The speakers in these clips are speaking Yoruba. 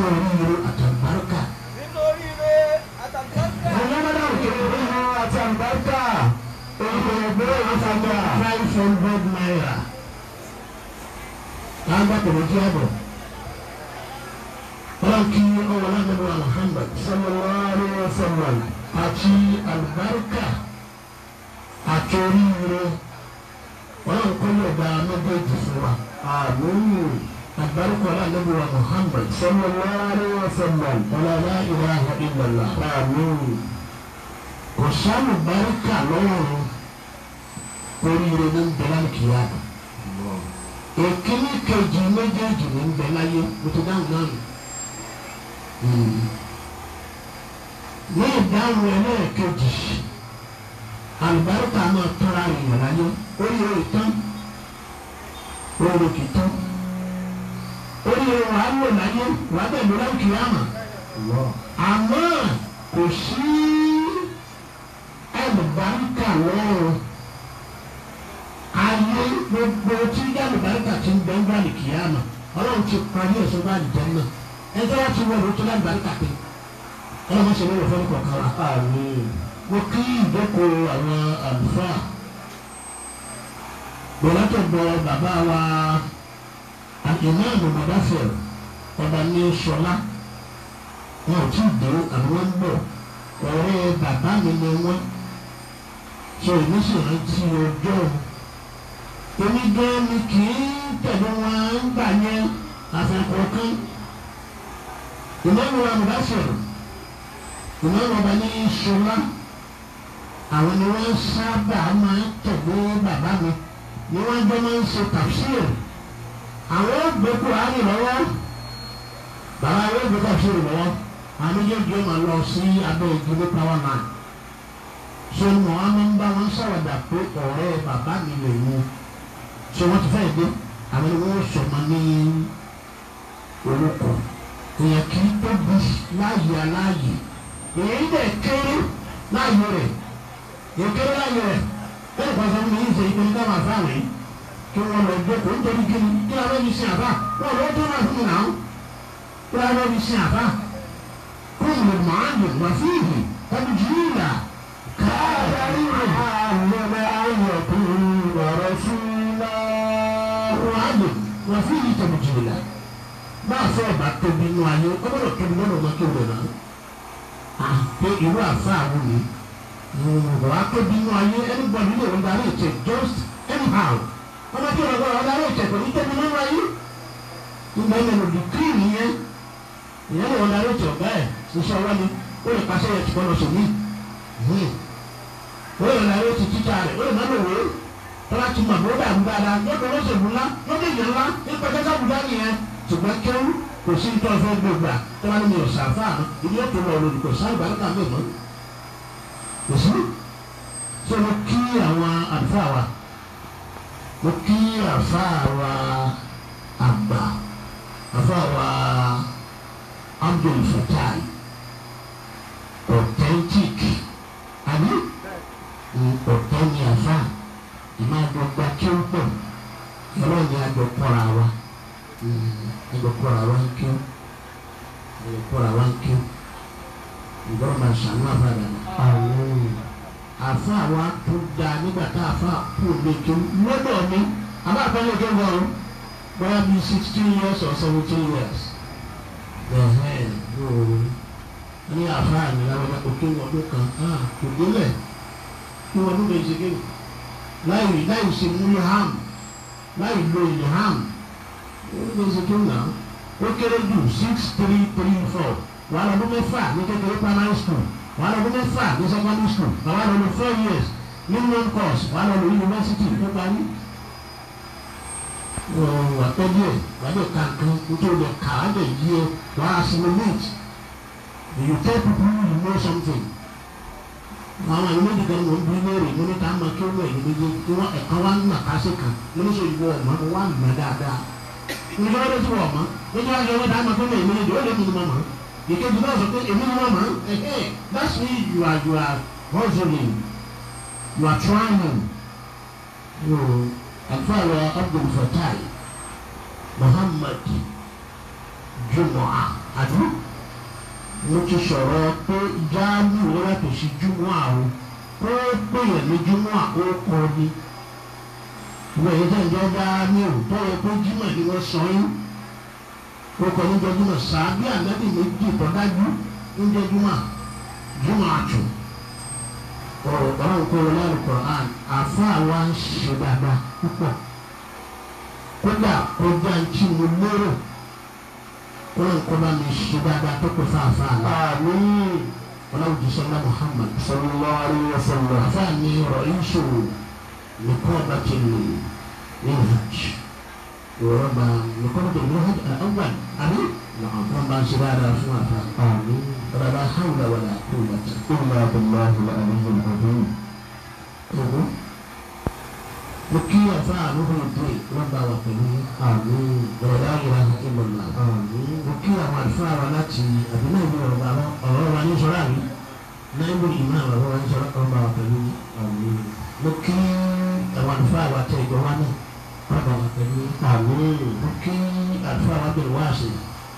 oríire àtàlùbáríkà. nínú oríire àtàlùbáríkà. ọlọ́mọdé òkè oríire àtàlùbáríkà. òyìnbó ìfàgbà five hundred naira. láńgbà tẹ̀lé kí á bọ̀. ọlọ́kì ọwọ́ lágbàdo Muhammad sallallahu alaihi wasallam àti àlùbáríkà àti oríire ọlọ́run kọ́ ló gba méjèèjì fún wa. àmín. àgbárùkọ aláàlẹ́bí wa Muhammad sallallahu alaihi wasallam wala la ilaha illallah. àmín. kò sálù báríkà lọ́rùn oríire ní bẹ́lá kìíyà. èkíní kejì méjèèjì ní bẹ́lá yé mo ti dáhùn náà nù. ní ìdáhùn ẹlẹ́ẹ̀kejì alibarika máa tọ́ra èèyàn láyé oríire tán oríire kì í tán oríire wàá lò láyé wàá bẹ̀ lóra kìámà àmọ́ kò sí alibarika lọ́rùn ayé gbogbo tí alibarika ti ń bẹ́ ń bá lè kìámà ọlọ́run ti parí ẹ̀sọ́ bá lè jẹ́ náà ẹjọ́ wá ti wọlé tó alibarika pé ọlọ́run ṣe lọ́wọ́ fẹ́ẹ́ kọ̀ọ̀kan wa mo kí ìjókòó àwọn àlùfáà gbọ́dọ̀tọ̀gbọ́ bàbá wa ìmáàmù mọ̀dáfẹ́ ọba ní sọlá wọn ò tí ì dé àwọn ń bọ̀ ọ̀rẹ́ bàbá mi ni wọ́n sọ èmi sì rántí ọjọ́ èmi gan ni kì í tẹ̀lé wọn ń gbà yẹn àfẹ́kọ̀ọ́kan ìmáàmù wa mọ̀dáfẹ́ ìmáàmù ọba ní sọlá àwọn ni wọ́n sábà máa ń tẹ̀lé bàbá mi ni wọ́n jọ máa ń ṣe tafsir àwọn gbé Kùránì lọ́wọ́ bàbá yóò gbé tafsir lọ́wọ́ àwọn méjèèjì máa lọ sí abẹ́ ìdílé power man so mọ̀ wọn máa ń bá wọn ṣàwàdà pé ọ̀rẹ́ bàbá mi lè mú so wọ́n ti fẹ́ dé àwọn ni wọ́n sọ̀mọ́ ní orúkọ èèyàn kì í tóbi láàyè aláàyè èyí dẹ̀ kéré láàyè rẹ̀ ìkéré láyé rẹ̀ bẹ́ẹ̀ kọ́ sọ́mu yìí ṣe ìpinnu ká máa fáwọn yìí kí wọ́n lọ gbé kó nítorí kí ni kí a lọ́ọ́ fi sin àbá wọ́n lọ́ọ́ tó máa fún mi náà kí a lọ́ọ́ fi sin àbá kó lè máa lè wá fún ìhì tàbí jù ú là káàdárí rẹ̀ àlọ́lẹ̀ ayọ̀kùn ọ̀rọ̀ fún náà wọ́n á lè wá fún ìhì tàbí jù ú là máa fẹ́ ọ̀bà tóbi nù ayé ọgbọ́dọ̀ tóbi lọ́nà ọmọ kí wọ́n náà àpé irú àfa àwọn yìí wà á tóbi inú ayé anybody lè wọ́n darí ìtẹ̀ just anyhow ọmọ tí wọ́n gbọ́dọ̀ darí ìtẹ̀ kò ní tóbi nínú ayé ìgbà yẹn lòdì kírì nìyẹn ìyẹn lè wọ́n darí ìtẹ̀ ọ̀gá ẹ̀ ṣiṣẹ́ wá ní ó lè pàṣẹ yẹn ti gbọ́dọ̀ sòmí ó lè darí ìtẹ̀ títà rẹ̀ ó lè má lòwé tọ́lá ti mọ̀ bó dàrú dáadáa lọ́dọ̀ olóṣèlú ńlá lọ́dọ̀ ìyẹn ńlá nípa kẹ́kẹ́ àbúdá nìyẹn ṣùgbọ́n kẹ́rù kò sí nítorí fẹ́ gbogbo à tọ́lá ní mi ò sàfà ìdí ó tó lọ lòdì kò sáà ìbáríkà mi mọ́ kò sí ṣé mo kí àwọn àlùfáà wa mo kí àlùfáà wa àgbà àlùfáà wa Abdul Fatai authentic àbí ọ̀tọ̀ ni àfa ìmọ̀ àgbọ̀gbà kí ó pọ̀ ìrọ̀ ni àjọ kọ́ra wa àjọ kọ́ra wa ń kí ó àjọ kọ́ra wa ń kí ó ìgbọ́n máa ṣàánú àfàdà náà àfa wa tó da nígbà tá a fa kú lójú lọ́dọ̀ mi àbá àpẹẹrẹ tó ń bọ̀ ọ́ bóyá bíi sixteen years or seventeen years ẹ̀hẹ́n yóò ní àfa àmì làwọn òkè wọdún kan kò délẹ̀ kí wọdún méjì kéwì láì láì ṣe múlò ham láì lo ìlú ham wọdún méjì kéwì náà ó kéré jù six three three four wàá lọ́dún mẹ́fà ní kékeré primary school wàá lọ́dún mẹ́fà ní secondary school wàá lọ́dún four years ní main course wàá lọ́dún university tó parí. wà á tọ́jú ẹ̀ wà á lè ka nǹkan nítorí lè kà á lè yí ẹ wà á assimilate you tell people you know something. àwọn àyè méjì kan wọ́n bí léèrè mo ní ká máa kí wọ́n ẹ̀yìn méjì kí wọ́n ẹ̀ka wá ń nà ká sí kan mo ní sọ ìwọ ọ̀mọ́ mo wá nà dáadáa. nígbà wọ́n ti wọ̀ ọ̀mọ́ nígbà wọ́n ti wọ́n dá máa kí wọ́n ẹ̀yìn méjì ó lè mú ni mọ́ mọ́ ìkejì náà sọ pé èmi ni wọ́n mọ̀ ẹ́ that's me you are you are hustling you are trying you àfàlọ́ Abdul Fatai Muhammad Jumu'ah àbí mo ti sọ̀rọ̀ pé jáàmù ó yàtọ̀ sí júmọ́ àwọn kó péyàn ní júmọ́ àkókò ni ìwé yìí tẹ̀ ń jẹ́ jáàmù tó yẹ pé jímọ̀ ni wọ́n sọ yín ó kọ ní jọjúmọ̀ sàbí ànábì méjì tọ́dájú ń jẹ́ júmọ̀ júmọ̀ àtù ọ̀rọ̀ ọ̀rọ̀ kó wọlé Al-Qur'an àfa wa ń ṣe dáadáa púpọ̀ kódà kọjá ń tí mo lérò wọn kọ́ bá mi ṣe dáadáa tó kò fáfá la. àmín. ọlọ́run ti sọ́lá Muhammad. sallallahu alayhi wa sallam. àfa mi rọ̀ ìṣòro nìkan ọba ti lè ní hajj. ìwọ̀rọ̀ bá nìkan ọba ti lè hajj àwọn àbí. wọn bá ń ṣe dáadáa fún àfa. àmín. ọ̀rọ̀ bá hawla wala quwwata. illa billahi al-aliyyil azim. ọ̀hún. mo kí àfa àlùkò ìdè wọn bá wà pẹ̀lú àmín. ọ̀rọ̀ la ilaha illallah. àmín. mo kí àwọn àlùfáà wa láti àbínú ìlú ọ̀rọ̀ wa lọ ọ̀rọ̀ wa ní sọ́ra mi náà mo ìmọ̀ àwọn ọ̀rọ̀ wa ní sọ́ra ọ̀rọ̀ wa pẹ̀lú àmín. mo kí àwọn àlùfáà wa tẹ ìjọ wa náà ọ̀rọ̀ wa pẹ̀lú àmín. mo kí àlùfáà wa bẹ̀rẹ̀ wá sí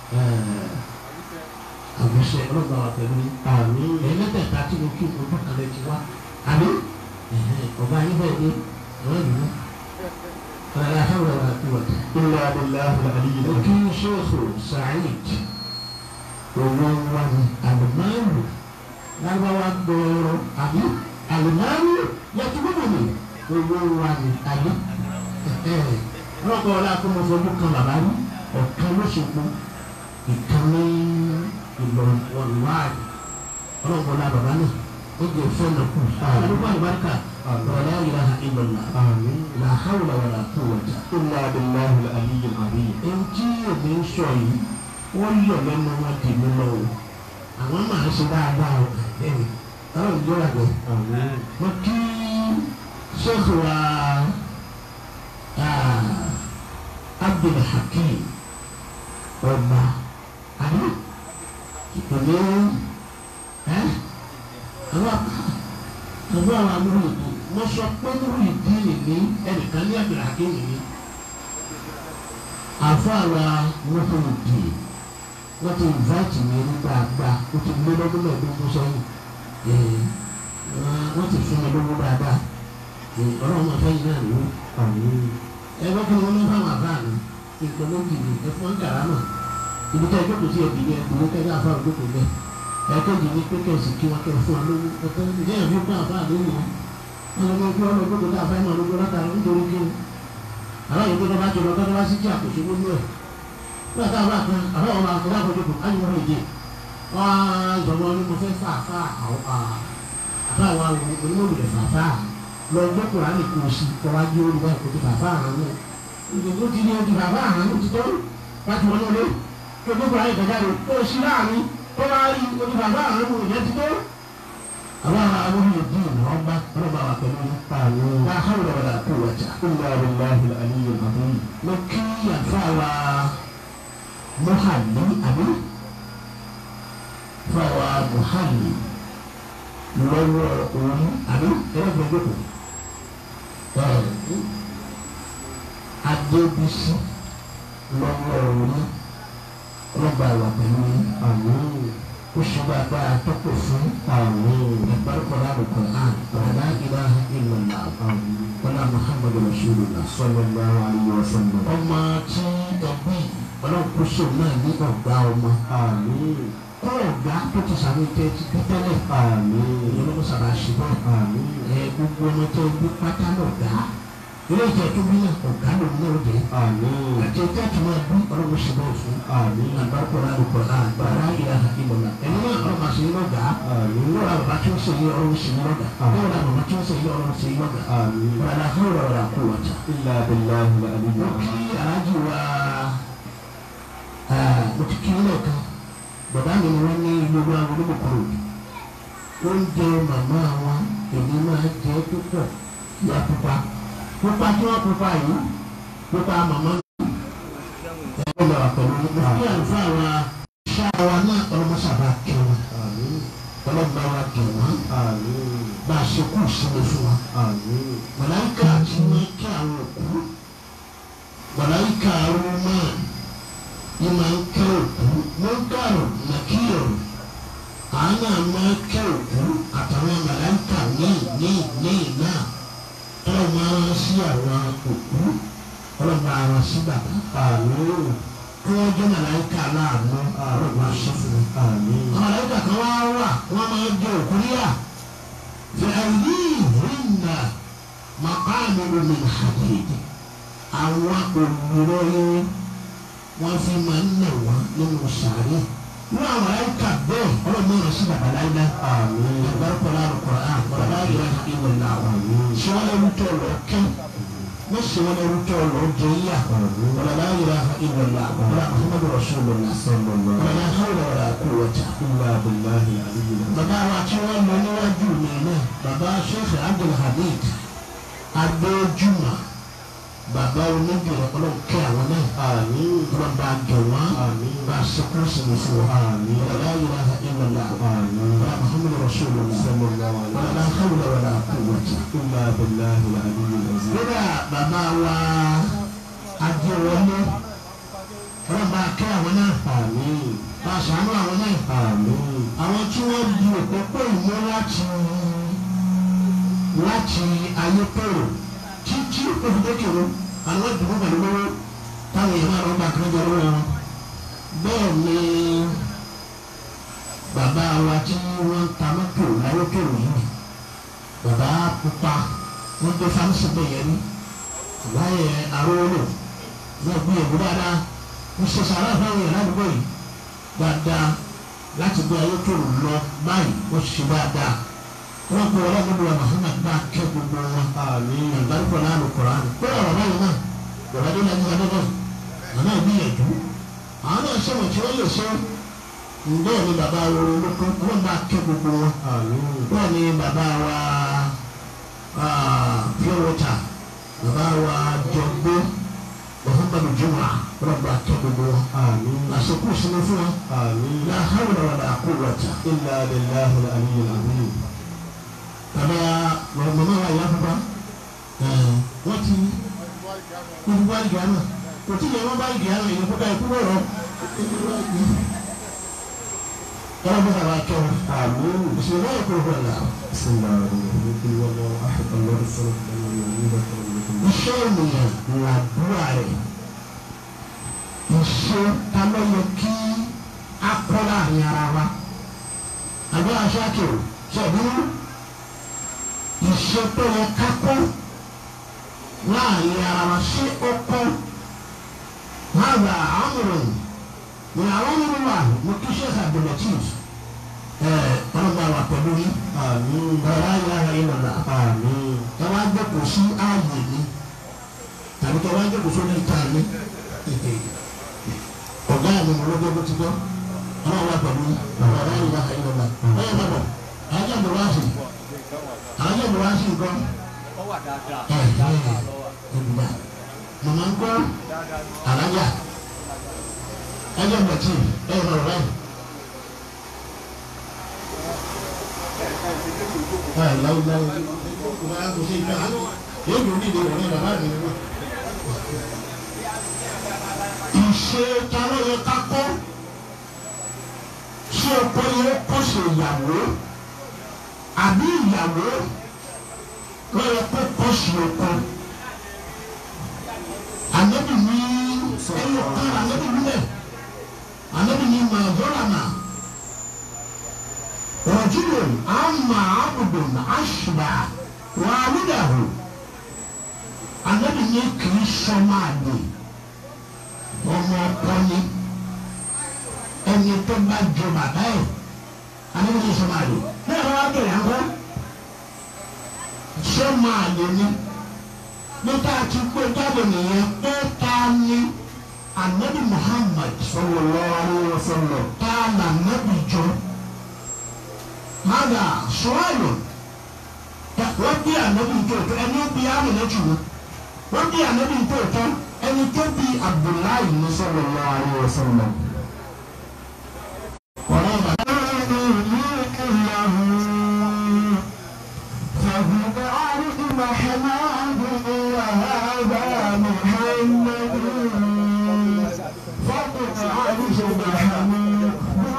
àgbẹ̀sẹ̀ ọ̀rọ̀ wa pẹ̀lú àmín. ẹ̀yìn mẹ́tẹ̀ẹ̀ta tí mo kí ojú kan lẹ́ ti wá àbí ọba yín bẹ́ẹ̀ dé ọ̀rọ̀ ìlú ọ̀rọ̀ àhẹ́wọ̀ wa kú wọ̀tẹ̀. illa billahi al-aliyyil mo kí azim. sèkò Saheed owó wa ni alimami lágbàwá gbòòrò àbí alimami yẹtù gbogbo mi owó wa ni àbí ọlọ́kọ̀ ọ̀la kó mo fojú kan bàbá rí ọ̀kan lóṣogbo ìkan ní Ìlọrin wọ̀lúwàdì ọlọ́kọ̀ ọ̀la bàbá náà ó jẹ fẹ́nà kù àdúgbò àlùbáríkà ọ̀la ilaha illallah àmín. la hawla wala quwwata illa billahi al-aliyyil azim. ẹni tí èmi ń sọ yìí wọ́n yọ̀ lẹ́nu wọn dì mí lọ o àwọn máa ṣe dáadáa o ẹ̀mí ọlọ́run jọ wà bẹ́ẹ̀. àmín. mo kí sẹ́kù wa Abdul Hakim ọba àbí ìpèlè ẹ àwọn àwọn àwọn amúlò ètò mo sọ pé múlò ìdí nìní ẹnìkan ní Abdul Hakim nìní àfàwà wọn tó di wọn ti invite mi ní dáadáa ó ti lé lọ́dún mẹ́ẹ̀ẹ́dógún sẹ́yìn ee wọn ti fún mi lówó dáadáa ee ọlọ́run máa fẹ́yìn náà lówó àmín. ẹ bá fún wọn ní fáwọn àbá mi nǹkan méjì ni ẹ fún ọ̀nkàrà náà ibi tí ẹ jókòó sí ẹbí yẹn ìwé kẹjọ àfáà jókòó bẹ́ẹ̀ ẹ kéjì ní pé kẹsì kí wọn kẹ fún wa lówó ọtọ ìdí ẹ fi fún àfáà lónìí wọn wọn lọ kí wọn lọ jókòó tá àfáà máa lówó látara nítorí kí ni àwọn yòókù tó bá jọ lọ tó bá sí kí àkóso gbogbo ẹ nígbà tá a bá kan àbá wọn máa kọjá àkójọ kò káyọ̀ wọn èdè wọn á jọmọ ní mo fẹ́ fà fà àbá wa onímọ̀lẹ̀ fà fà lọ gbọ́ kùránì kò sí kọ́ wá gbé olùkọ́ ẹ̀kọ́ tó fà fà àrùn náà ìdòdó ti ní ojú fà fà àrùn ti tọ́ láti wọlé wọlé kí o gbé kùránì kọjá rẹ kó o sí láàrin tó bá rí ojú fà fà àrùn kò yẹ ti tọ́. àwọn àwọn olùdíje ní wọn bá wọn bá wà pẹ̀lú àmín. لا حول ولا قوة illa billahi al-aliyyil azim. mo kí àfàwà muhalli àbí fàwà muhalli lọ́wọ́ òun àbí ẹlẹ́gbẹ̀ẹ́ gbogbo adébísí lọ́wọ́ òun ọlọ́ba wà pẹ̀lú àmín. ó ṣe dáadáa tó pè fún àmín. ìbárúkọ̀lá Al-Qur'an la ilaha illallah àmín. wala muhammadu rasulullah sallallahu alayhi wa sallam. ọmọ tí ẹbí ọlọ́kùnso náà ní ọ̀gá ọmọ àmín. kọ́ ọ̀gá tó ti sàmì tẹ́ ti bí tẹ́lẹ̀ àmín. ìyẹn ló sábà ṣe bẹ́ẹ̀ àmín. ẹ gbogbo ọmọ tẹ́ bí pátá lọ̀gá ilé ìjẹ́ tó bí náà ọ̀gá ló ní òde àmín. àti ẹjẹ́ tó máa bí ọlọ́run ṣe bẹ́ẹ̀ fún àmín. àgbàkọ̀rọ̀ àlùkò àgbàrá ìlà ìmọ̀lá ẹni náà ọlọ́run àṣẹ lọ́gà àmín. lọ́ra bàbá tí ó ṣe yé ọlọ́run ṣe lọ́gà lọ́ra bàbá tí ó ṣe yé ọlọ́run ṣe lọ́gà àmín. wàlá fún ọ̀rọ̀ àkúwọ̀ta. illa billahi al-aliyyil mo azim. kí aláàjì wa mo ti kí ilé kan bàbá mi ni wọ́n ní ìlú wa olómùkúrò oúnjẹ màmá wọn èmi máa jẹ púpọ̀ ìyá pupa pupa tí wọ́n pupa yìí pupa màmá ẹ̀rọ lọ pẹ̀lú mo kí àlùfáà wa ṣáà wa náà ọlọ́mọṣàbà kí wọn àmín. ọlọ́mọ wa kí wọn àmín. bá a ṣe kú ìsinmi fún wa àmín. màláìka tí wọ́n kí àwọn òkú màláìka arúgbó ní máa ń kẹ́ òkú mo ń kẹ́ munkaru nakiru àánú àmọ́ kẹ́ òkú àtàwọn màláìkà ní ní ní náà tọ́lọ̀ máa ń sí àwọn òkú tọ́lọ̀ máa ń sí bàbá Àmín. kí wọ́n jẹ́ màláìkà láàánú àárọ̀ máa ṣe fún wọn. Àmín. àwọn màláìkà kan wá wà wọ́n máa ń jẹ òkú níyà fi àìní ìhìnà màkàmì omi àdéhìí àwọn olùrọ̀yìn wọ́n fi máa ń nà wọ́n nínú sàárè wọ́n àwọn màláìkà bẹ́ẹ̀ ọlọ́run náà sí bàbá láyé Àmín. agbárùkọ̀lá àlùkọ̀rọ̀ àkọ́rọ̀ láyé ìwé làwọn ṣé wọ́n lè rútọ̀ lọ kẹ́ wọ́n sì wọ́n lè rútọ̀ lọ jẹ yíyà wọ́n láyé ìwé làwọn wọ́n Muhammadu Rasulullah Sallallahu wọ́n lá hawla wala quwwata. illa billahi al-aliyyil azim. bàbá wa tí wọ́n lọ níwájú mi náà bàbá Sheikh Abdulhamid Adéjúmọ̀ bàbá onígbèrè ọlọ́run kẹ́ àwọn náà Àmín. wọ́n bá jọ wọ́n Àmín. bá sẹ́kúrú sinmi fún wọn. Àmín. wọ́n lá ilaha illallah Àmín. wọ́n Muhammadu Rasulullah Sallallahu wọ́n alayhi lá hawla wala quwwata. illa billahi al-aliyyil azim. kódà bàbá wa adéwọlé ọlọ́run bá kẹ́ àwọn náà Àmín. bá ṣàánú àwọn náà Àmín. àwọn tí wọ́n di òpópó ìmọ̀ láti láti ayé pẹ̀rọ títí òfìdókèrò àwọn ìdìbò pẹ̀lú lọ́wọ́ táwọn èèyàn máa rọ́gbà kan jẹ lọ́wọ́ wọn. bẹ́ẹ̀ ni bàbá wa tí wọ́n ń ta mọ́tò láyé pẹ̀rọ yìí bàbá pupa wọ́n gbé fámísì bẹ́ẹ̀ yẹn ní láyé arówólò wọ́n gbìyànjú dáadáa wọ́n ṣe sàrà fáwọn èèyàn ládùúgbò yìí dáadáa láti gbé ayé tó lọ báyìí wọ́n ṣe dáadáa wọ́n pe ọlọ́run níbi wọn Muhammad bá kẹ́ gbogbo wọn Àmín. àgbáríkọ̀ náà lò kọ̀ọ̀rọ̀ àná pé ọ̀rọ̀ báyìí náà bọ̀dá dé lájú adé náà nàná ìgbìyànjú àwọn náà ṣẹ̀wọ̀n tí wọ́n lè ṣe ǹbẹ́ ni bàbá wa olóko ọlọ́run bá kẹ́ gbogbo wọn Àmín. bẹ́ẹ̀ ni bàbá wa pure water bàbá wa jọgbó Muhammadu jumra ọlọ́run bá kẹ́ gbogbo wọn Àmín. àsìkò sinmi fún wọn Àmín. la hawla wala quwwata. illa billahi al-aliyyil azim. bàbá màmá wa ìyá bàbá wọ́n ti wọ́n ti wá ìgbà náà kò tí ìyá wọn bá ìgbà náà ìyẹn kó báyìí kúrò rọ. wọ́n bá bàbá tọ́ Àmín. ìṣòro náà kò rọ̀ là. بسم الله الرحمن الرحيم قل هو الله احد الله الصمد لم يلد ولم يولد ولم يكن له iṣẹ́ ènìyàn làdúrà rẹ̀ iṣẹ́ ta ló yẹ kí a kọ́ láàrin ara wa àbí aṣáájú ṣẹ̀dúró iṣẹ́ tó yẹ ká kọ́ láàrin ara wa ṣé ó kọ́ hàgbà àmúrò ní àwọn ọmọ wa mo kí ṣe Abdulateef ẹ̀ ọlọ́gbà wà pẹ̀lú yín آمين ọ̀rọ̀ ayé ara yín lọ́la آمين ẹ wá jókòó sí ààyè mi tàbí kẹ wá jókòó sórí ìta mi ọ̀gá mi mo lọ́jọ́ bó ti gbọ́ ọlọ́run wà pẹ̀lú ọ̀rọ̀ ayé ara yín lọ́la ọ̀yẹ́ bàbọ̀ àájá mi wá sí àájá mi wá sí nǹkan Ó wà dáadáa. ẹ̀ ẹ̀ Dáadáa ló wà. ẹ̀dùnmá màmá ń gbọ́ Dáadáa ni. àlájà ẹ̀jẹ̀ bẹ̀tì ẹ̀ bọ̀rọ̀ báyìí. ẹ̀ láwùláwù máa ń ṣe ìgbà yóò dùn ní ìdè òní bàbá mi ni wọ́n. ìṣe tarọ́ yẹ ká kọ́ ṣé ọkọ yẹ kọ́ ṣe ìyàwó àbí ìyàwó lọ́yẹ kó kọ́ ṣe ọkọ. Ànábì ní ẹyọ kan ànábì nílẹ̀ ànábì ní mà zọ́làmà rọ̀júlò àmà àbùdùn àṣùbà wàlúdàhù ànábì ní kìí sọmọ àgbè ọmọ ọkọ ni ẹni tó bá jọ bàbá ẹ ànábì ní sọmọ àgbè bẹ́ẹ̀ wọ́n á bẹ̀rẹ̀ àgọ́ sọmọ àgbè ni níta ti gbé jáde nìyẹn pé ta ni anabi muhammad sallallahu alaihi wasallam ta na nabi jọ hada sọ́ọ̀lù wọ́n bí anabi tó tó ẹni bí amina jù wọ́n wọ́n bí anabi tó tó ẹni tó bí abdullahi ní sallallahu alaihi wasallam. wọ́n yà bá. فهو عرض محمد وهذا محمد فقد عرش محمد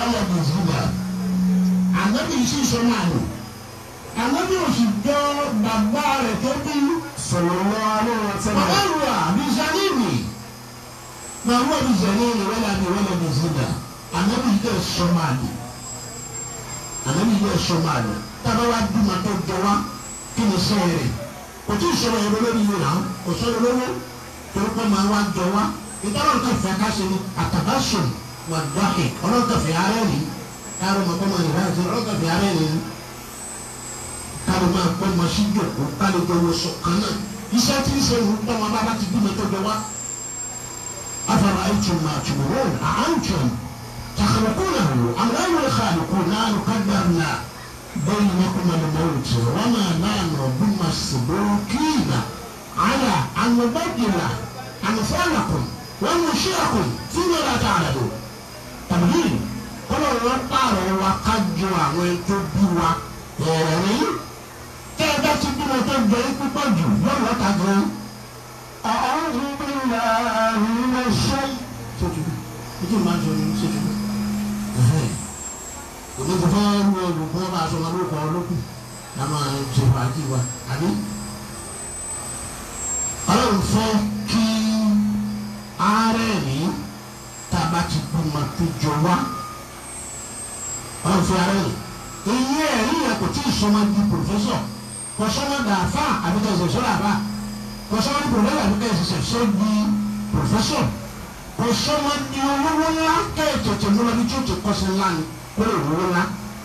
wọlé bí zina ànábì sì sọ máa lò ànábì òsì jọ bàbá rẹ̀ tó bí sallallahu alaihi wasallam bàbá rùwà bí zanini máa wọ bí zanini wọlé bí wọlé bí zina ànábì yìí sọ máa lò ànábì yìí sọ máa lò tábà wá dùnmọ̀ tó jọ wá kí ni sẹ́yìn rẹ̀ kò tí ì sọ̀rọ̀ ẹ̀rọ lórí yìí náà kò sọ̀rọ̀ lọ́wọ́ torí pé máa wá jọ wá ìtọ́nà nǹkan fẹ́ ká ṣe ni àtàbáṣùn wà dọ́kì ọlọ́nkàn fẹ́ arẹ́ ni káàró máa kọ́ máa nìyá àti ọlọ́nkàn fẹ́ arẹ́ ni káàró máa kọ́ máa ṣí jòkó káàró jọ wọ sọ kan náà iṣẹ́ tí ń ṣe ń tọ́ wọn bá bá ti bímọ tó jọ wá. afara aitum ma tumurun a antum takhluqunahu am nahnu al-khaliqun nahnu qaddarna بينكم الموت وما نحن بمسبوقين على أن نبدل أمثالكم وننشئكم فيما لا تعلمون تبديل kọ́lọ̀ wọn pààrọ̀ wa ká ju àwọn ètò bí wa ẹ̀rín tẹ́ ẹ bá ti bímọ tó jẹ ikú pọ̀ jù yóò wọ́n ta gan. أعوذ بالله من الشيطان ṣètùtù ojú ìmọ̀ àjọ ni ṣètùtù. òní ti fẹ́ lu olùkọ́ bá aṣọ ọmọ lóko ọlọ́kùn la máa ṣe fàájì wa àbí. ọlọ́run fẹ́ kí ààrẹ rí tá a bá ti bímọ tó jọ wá ọlọ́run fẹ́ ààrẹ rí. iye ẹ̀rí yẹn kò tí ì sọmọ di pòfẹ́sọ̀ kò sọmọ dàáfà àbíkẹ́ ẹ̀sẹ̀ sọ́dà bá kò sọmọ di pòfẹ́sọ̀ àbíkẹ́ ẹ̀sẹ̀ sọ́ di pòfẹ́sọ̀ kò sọmọ di olówó ńlá kẹ́ẹ̀tẹ̀tẹ̀ múlò ní tí ó ti kọ́sí ńlá ni kó lè wúwo ńlá.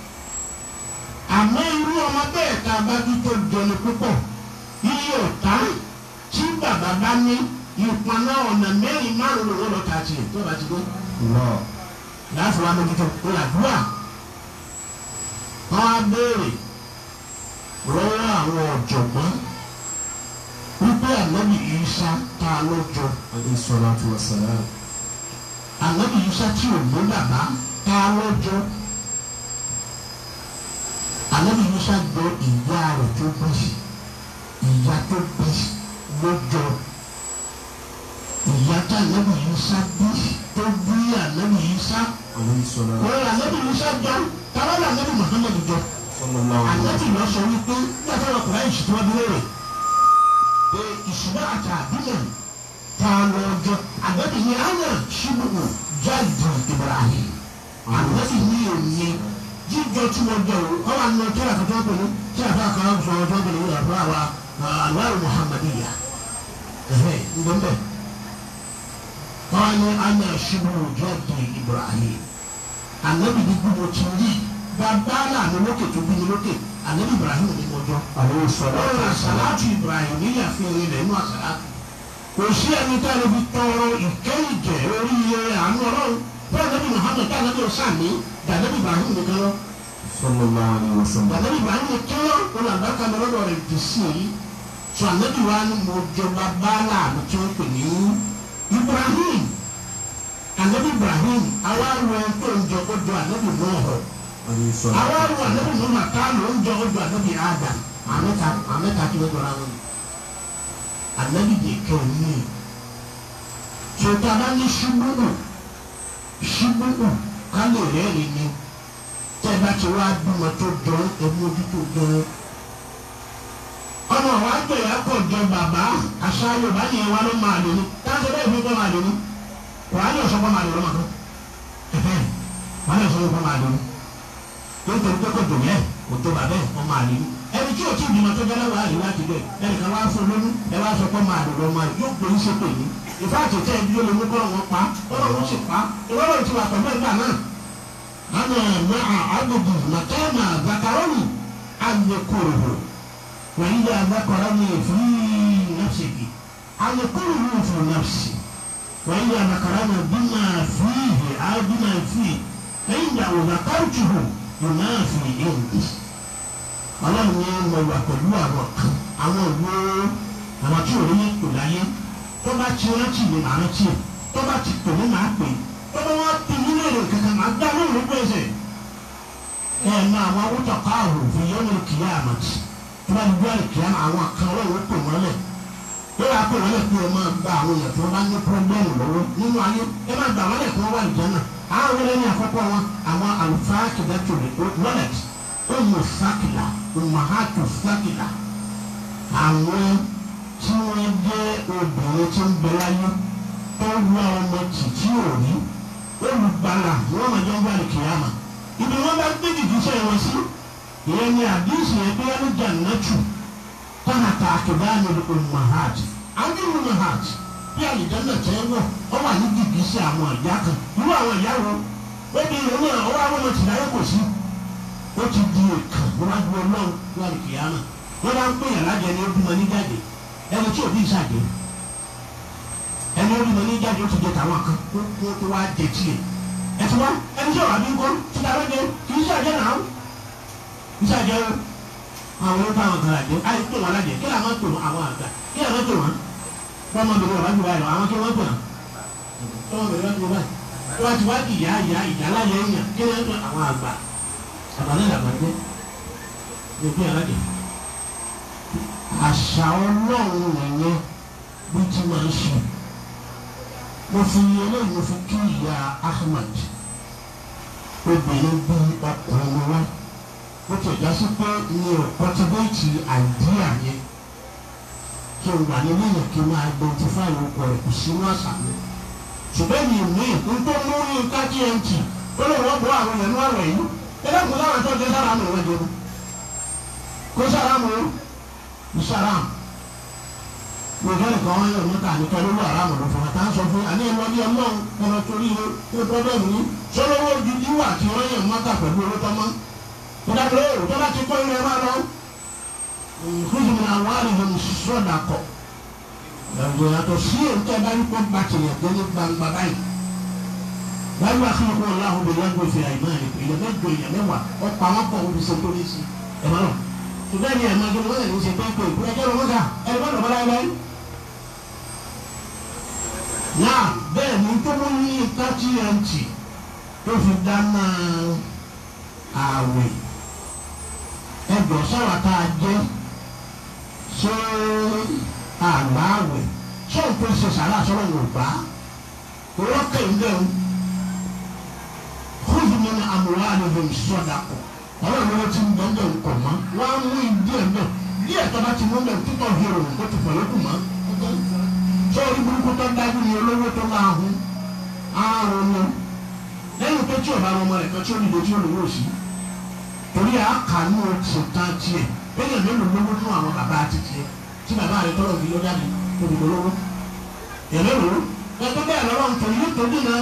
àmọ́ irú ọmọ bẹ́ẹ̀ tá a bá bí tó jọni púpọ̀ iye ọ̀tá tí bàbá bá ní ìpọnà ọ̀nà mẹ́rin márùn-ún ló lọ́ọ́ ta tiẹ̀ tó bá ti dé. Allah láti wá mójútó kó làdúrà wọ́n á béèrè lọ́wọ́ àwọn ọ̀jọ̀gbọ́n wípé ànábì Ìsá tá a lọ́jọ́ alayhi salatu wassalam ànábì Ìsá tí ò ní bàbá tá a lọ́jọ́ ànábì Ìsá jọ ìyá rẹ̀ tó bí ìyá tó bí lọ́jọ́ ìyá tá ànábì Ìsá bí tó bí ànábì Ìsá alayhi salatu wọ́n ànábì Ìsá jọ tàbí ànábì Muhammad jọ sallallahu alaihi ànábì lọ sọ wípé nígbà tí wọn kọ̀ láyé ìṣètò wọn bí lérè pé ìṣúná àti àbílẹ̀ tá a lọ jọ ànábì ní àná ṣubú jáde Ibrahim ànábì ní òye jíjọ tí wọn jọ o wọn wà nínú tí a kàtó pẹ̀lú tí a fẹ́ àkàrà sọ ọjọ́ pẹ̀lú ìyàtọ̀ àwa àlùwárò Muhammadiyya ẹ̀hẹ́ ǹdọ́mbẹ́ wọn ní àná ṣubú jáde Ibrahim ànábì ní gbogbo tí ń yí bàbá làánú lókè tó bí ní lókè ànábì Ibrahim ní mọ́jọ́ alayhi salatu ọ̀rọ̀ wassalam àṣàlátù Ibrahim níyà fi orin rẹ̀ nínú àṣàlátù kò sí ẹni tá a lè fi tọrọ ìkẹ́ ìjẹ́ orí iye àánú ọlọ́run bẹ́ẹ̀ lẹ́bi Muhammad tá a lẹ́bi ọ̀sánmi dàlẹ́bi Ibrahim nìkan lọ sallallahu alaihi wasallam dàlẹ́bi Ibrahim nìkan lọ wọn làbá kan lọ́dọ̀ rẹ̀ dì sí i sọ ànábì wa ni mo jọba báàlà àmì tí wọ́n pè ní Ibrahim ànábì Ibrahim àwa rọ ẹni tó ń jọ ó jọ ànábì Nuhu alayhi salatu àwọn ọmọ anabi mọ ma ká ló ń jọ ojú anabi adam amẹta amẹta tí wọn jọra wọn anabi de kẹ ní sọtaba ní ṣubúrú ṣubúrú kálí rẹ́ẹ̀rì ni tẹ́ bá ti wá bímọ tó jọ ẹmójú tó jọ ọmọ wa gbé ya kọ jọ bàbá aṣọ yorùbá yẹn wà ló máa lò ní táwọn ṣe bẹ́ẹ̀ fi kọ́ máa lò ní wàá yọ̀ sọ́kọ́ máa lò lọ́mọ kan wàá yọ̀ sọ́kọ́ máa lò ní nítorí pé kò dùn yẹn kò tó bàbá ẹ̀ kọ́ máa lè ní. ẹni tí o ti bímọ tó jẹ́ lọ́wọ́ àríwá ti bẹ̀ ẹnì kan wá fún lóyún ẹ wá sọ pé máa lò lọ́mọ yóò gbé ń ṣe pè ní. ìfá àtẹ̀tẹ̀ ibi yóò lè mú kọ́ wọn pa kọ́lọ́ wọn sì pa ìwọ́lọ́ ti wà pẹ̀lú ẹgbà náà. àná ẹ̀mọ́ àgbègbè màkàmà zakarọ́nì àyẹ̀kọ̀rọ̀ wọ́n yí àgbàkọ̀rọ̀ ní èfúrí nàfṣẹ̀kì àyẹ̀kọ̀rọ̀ fún nàfṣì wọ́n yí àgbàkọ̀rọ̀ ní bímọ fìhì àbímọ fìhì ẹ̀yìn ìyàwó zakarùtùhù yunafi indi ọlọ́run ní mo wà pẹ̀lú àwọn kan àwọn ìwé àwọn tí ò ní kò láyé tó bá ti rántí mi màá rántí ẹ̀ tó bá ti pè mí màá pè tó bá wá pè mí lérò kankan màá dá lóhùn ló pèsè ẹ mọ àwọn awútọ̀ káàrò fi yọ́nù kìí àmàtì tó bá ní bí wọ́n kìí àmà àwọn kan ọlọ́run pè wọ́n lẹ̀ ó yà pè wọ́n lẹ̀ pé ẹ máa gba àwọn èèyàn tí wọ́n bá ní pọ́blẹ́mù lọ́wọ́ nínú ayé ẹ máa gbà wọ́n lẹ̀ kí wọ́n wà ìjọ náà àwọn ẹlẹ́ni àkọ́kọ́ wọn àwọn àlùfáà kìdá tòlè wọlẹt ọmọ sákìlà ọmọhàtò sákìlà àwọn tí wọ́n jẹ́ obìnrin tí ń bẹ láyé tó wá ọmọ títí òní olùgbàlà wọn máa jọ ń gbà ní kìyàmà ibi wọn bá gbé jìgísẹ̀ wọn sí ìyẹn ní àdísì ẹgbẹ́ wọn jà nàtù tánàtà àkìdáni ọmọhàt àwọn ọmọhàt bí àlìjáná tẹ́ wọ̀ ọ wà ní jìgísẹ̀ àwọn ìyá kan irú àwọn ìyá wọn wọ́n di ìrònú àwọn àwọn ọmọ tìláyé kò sí ó ti di èkán níwájú ọlọ́run wà ní kìyàmà wọ́n bá ń pè yàn lájẹ ní ojúmọ́ ní jáde ẹni tí òbí ìsàjẹ ẹni ojúmọ́ ní jáde ó ti jẹ tàwọn kan kó kó tó wá jẹ tiẹ̀ ẹtù wá ẹni tí ọ̀rọ̀ àbí ń kọ́ ti ta lóde kì í ṣàjẹ́ náà ìṣàjẹ́ o àwọn ọ̀rọ̀ táwọn kan àjẹ́ àyè pè wọ́n lájẹ kí làwọn pè wọ́n àwọn àgbà kí làwọn pè wọ́n fọmọbìnrin ọ̀rọ̀ àjùbá yọ àwọn kí wọ́n pè wọ́n fọmọbìnrin ọ̀rọ̀ àjùbá tó wá ti wá di ìyá ìyá ìyá láyé èèyàn kí wọ́n pè àwọn àgbà àbálẹ̀ làbàjẹ́ ní òpin àlájẹ àṣà ọlọ́run nìyẹn bí tí máa ń ṣe mo fi eléyìí mo fi kí ìyá Ahmed obìnrin bí ọkùnrin wa ó ti ẹ̀dá sí pé mi ò kọ́tíbéètì àìdíà yẹn kí n wà nínú yẹn kí n máa identify orúkọ rẹ̀ kò sínú àṣà mi ṣùgbọ́n mi mi n tó mú yínká gmt ó lè wọ́n bọ́ àwọn ẹ̀nu àwẹ̀ yìí ẹ̀dá kò sára tó dé sára mi wọ́n jẹun kó sára mi ó sára mi mo fẹ́ nìkan wọ́n yóò níta ní kẹ́lú ló àrà mọ̀lọ́ fún wa tá a sọ fún àní ẹ̀rọ ní ọlọ́run ẹ̀rọ torí ẹ̀ ẹ̀ pọ́bẹ́mù ní sọ́lọ́wọ́ ojú ìwà tí wọ́n yẹ̀ mọ́ta pẹ̀lú owó tọ́mọ́ ìdájọ́ èrò tó bá ti kọ́ ilé wa lọ nkúzùn ní àwọn àrùn sọ́dà kọ̀ ẹ̀rọ yàtọ̀ sí èntẹ́ bá ní kó bá tilẹ̀ dé ní gbangba báyìí wáyé wá kí ọkọ ọlọ́run bẹ̀rẹ̀ lọ́gbọ̀n fi àyè máa rẹ̀ ilẹ̀ mẹ́jọ ilẹ̀ mẹ́wàá ọ̀pọ̀ àwọn pọ̀ òbí ṣe tó ní sí ẹ̀mọ́ náà ṣùgbọ́n ní ẹ̀mọ́ ẹgbẹ́ wọn lè ṣe pé pé ìkú ẹjọ́ lọ́wọ́ ká ẹ̀rọ bá lọ́wọ́ láyé láyé. náà bẹ́ẹ̀ ni tó mú ní tmt tó fi dáná ààwẹ̀ ẹjọ́ sáwà tá a jẹ́ ṣé àgbà àwẹ̀ ṣé òun tó ṣe sàrà sọ́rọ̀ wò bá rọ́kẹ̀ ń bẹ̀ ń kóòtù mi ní àmúwá àlejò sọ́dà kọ̀ ọlọ́run ló ti ń bẹ̀ ń bẹ̀ ń kọ̀ mọ́ wọ́n á mú ìdí ẹ̀ bẹ̀ díẹ̀ tó bá ti mú bẹ̀ títọ̀ hero kó ti pẹ̀lú kù mọ́ sọ́ọ́rí burúkú tó dájú ni olówó tó máa hun ààrùn ni lẹ́yìn tó tí ò bá wọn mọ ẹ̀ka tí ó nílò tí ó lówó sí torí àkànú ti tán tiẹ̀ bẹ́ẹ̀ mélòó lówó nínú àwọn bàbá àti tiẹ̀ tí bàbá rẹ̀ tọ́lọ̀ fi lọ́jà ní olùkọ́ lówó èlé lò ó ẹgbẹ́ bẹ́ẹ̀ lọ́wọ́ nítorí yóò tó dínà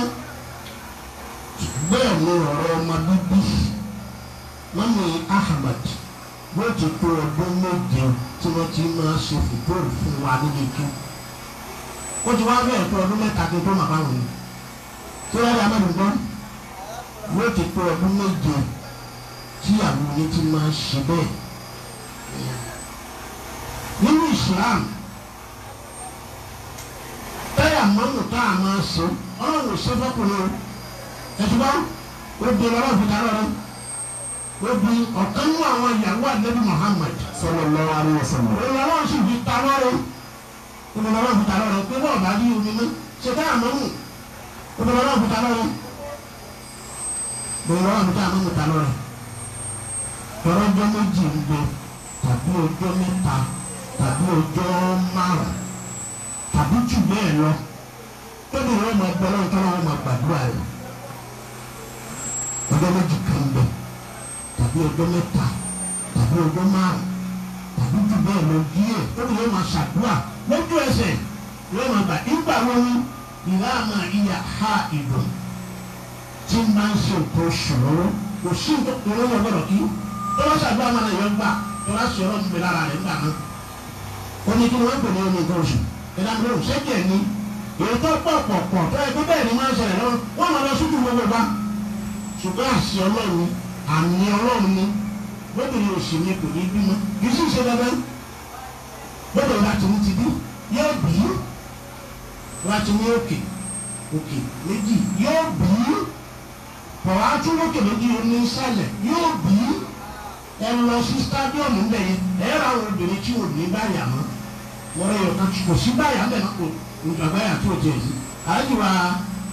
bẹ́ẹ̀ ni ọ̀rọ̀ ọmọ bíbí mọ́mí Ahmed bó ti tó ọdún méje tí wọ́n ti máa ṣe fìtóòrù fún wa níbi kí ó ti wá bẹ́ẹ̀ tó ọdún mẹ́ta tó tó màbá wọn ni tí wọ́n dá mẹ́rin gbọ́ bó ti tó ọdún méje tí àwọn oní ti máa ṣe bẹ́ẹ̀ nínú Islam táyà mọ́mù tá a máa ṣe ọlọ́run ṣe fọ́kùnrin o ẹ̀tùbá obì ọlọ́run fi dáná rẹ obì ọ̀kan nínú àwọn ìyàwó àdébí Muhammad sallallahu alaihi wasallam. ọlọ́run sì fi ta lọ́rẹ ọlọ́run fi ta lọ́rẹ pé bọ́ọ̀ bá rí omi mọ́ ṣe táyà mọ́mù ọlọ́run fi ta lọ́rẹ ọlọ́run fi ta mọ́mù ta lọ́rẹ tọrọ ọjọ́ méjì ń bẹ tàbí ọjọ́ mẹ́ta tàbí ọjọ́ márùn tàbí jù bẹ́ẹ̀ lọ tóbi wọn máa gbọ́ lọ́wọ́ tọ́lá wọn máa gbàdúrà rẹ̀ ọjọ́ méjì kan bẹ tàbí ọjọ́ mẹ́ta tàbí ọjọ́ márùn tàbí jù bẹ́ẹ̀ lọ díẹ̀ tóbi wọn máa ṣàdúrà lójú ẹsẹ̀ wọn máa gbà nígbà wọn ni ìlà àmà ìyá ha ìdùn tí ń bá ń ṣe nǹkan oṣù lọ́wọ́ kò sí nǹkan lọ́wọ́ gbọ́dọ̀ kí tọ́lá ṣàdúrà máa nà yọ gbà tọ́lá ṣe ọlọ́run gbé lára rẹ̀ nígbà náà ó ní kí wọ́n pè ní omi nǹkan oṣù ìdáná lóhùn ṣẹ́jẹ̀ ni èyí tó pọ̀ pọ̀ pọ̀ tó ẹgbẹ́ bẹ́ẹ̀ ni máa ń ṣẹlẹ̀ lọ́wọ́ wọ́n máa lọ sójú gbogbo bá ṣùgbọ́n àṣì ọlọ́run ni àmì ọlọ́run ni lóbìnrin òsì ni kò ní bímọ kì í sì ṣe dandan gbọ́dọ̀ láti ní ti bí yóò bí láti ní òkè òkè méjì yóò bí pọ̀ á tún lókè méjì ní sálẹ̀ yóò bí ẹ lọ sí stadium ńbẹ yẹn ẹ rà àwọn obìnrin tí ò ní báyà mọ́ wọ́n yọ ká kò sí báyà ńbẹ náà kò nígbà báyà tó jẹ yìí àyíwá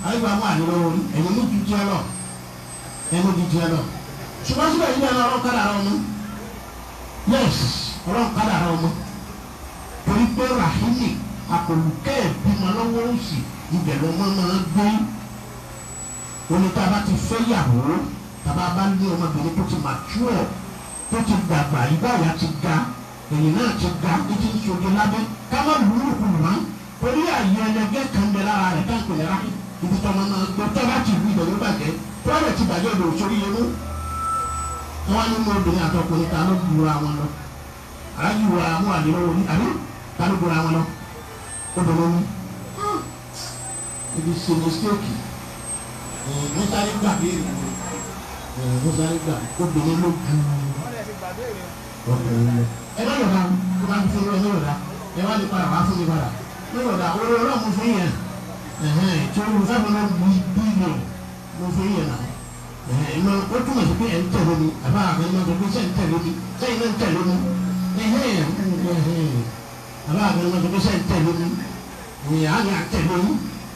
àyíká mú àdé lọ́wọ́ rí ẹ̀yin mú ju tiẹ̀ lọ ẹ̀yin mú ju tiẹ̀ lọ ṣùgbọ́n síbẹ̀ yìí náà ọlọ́run kádàrá ọmọ yes ọlọ́run kádàrá ọmọ torí pé rahimi àpòlùkẹ́ ìbímọ lọ́wọ́ òsì ibẹ̀ lọ́mọ máa gbé oní tá a bá ti fẹ́ yàwó tá a bá bá ní ọmọbìnrin tó ti mature tó ti dàgbà ìgbáyà ti ga èyí náà ti ga ní ti ń sojú lábẹ́ ká má lùú kù mọ́ torí àyè ẹlẹgẹ́ kan bẹ lára rẹ̀ káàpẹ̀ lẹ́ra ibi tọ́mọ náà gbé tó bá ti wí ìdẹ̀wé bàjẹ́ tó bá ti bàjẹ́ lò sórí yẹn mú. wọ́n á ní mú obìnrin àtọkùnrin ta ló gbúra wọn lọ alájú wa mú àdéhùn ní àbí ta ló gbúra wọn lọ obìnrin ní. ibi ṣe mistake mọ́sálí gbà bí mọ́sálí gbà obìnrin ló ju wọ́n lè ti gbàgbé rẹ̀ ọkùnrin lọ. ẹ má yọ̀dá kó bá ti fún ẹ má yọ̀dá ẹ wá ní padà wá fún mi padà má yọ̀dá orí ọlọ́run fún yẹn tí o sábà náà bí bílíọ̀nù mo fún yẹn náà ẹ̀hẹ́n ó túmọ̀ sí pé ẹ̀ ń tẹ̀lé mi àbá àbẹ̀ náà sọ pé sẹ́yìn tẹ̀lé mi sẹ́yìn náà ń tẹ̀lé mi ẹ̀hẹ́n ẹ̀hẹ́n àbá àbẹ̀ náà sọ pé sẹ́yìn tẹ̀lé mi ìyá ni à tẹ̀lé mi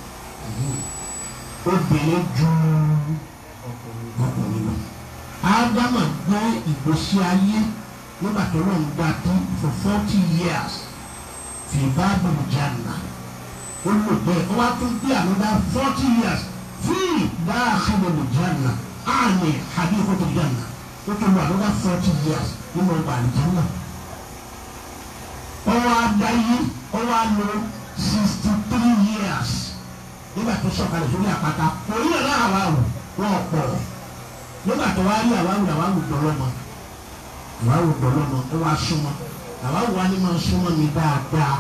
obìnrin ju ọkùnrin lọ. ádámà gbé ìgbésí ayé nígbà tó lọ́n gbà tán for forty years fi bábìlì jàǹdà ó lò bẹ́ẹ̀ ó wá tún bí ànúdá forty years fi dáàkìlì jàǹdà àmì àdìkòtò jàǹdà ó tún lò ànúdá forty years nínú ọgbà àlìjàǹdà. ó wá dáyé ó wá lò sixty three years nígbà tó sọ̀kalẹ̀ sórí àpáta òun náà náà wà wò wọ́n pọ̀ nígbà tó wá rí àwáwù àwáwù dọ̀lọ́mọ àwáwù dọ̀lọ́mọ ó wá súnmọ́ àwáwù wa ni máa súnmọ́ mi dáadáa